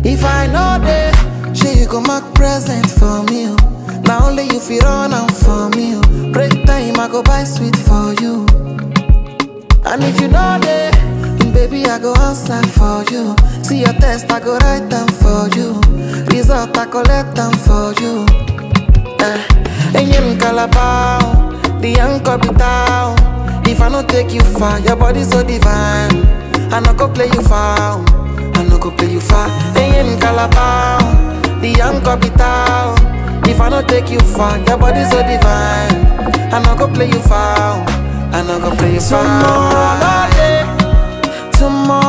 If I know they, she you go mark present for me. oh. Now only you feel run am for me. oh. Break time, I go buy sweet for you. And if you know they, baby, I go answer for you. See your test, I go write them for you. Result, I collect them for you. Eh, Enyem Calabao, the young capital. If I don't take you far, your body so divine. I no go play you foul, I no go play you far. Enyem Calabao, the young capital. If I don't take you far, your body so divine. I no go play you foul, I no go play you foul. Tomorrow, tomorrow.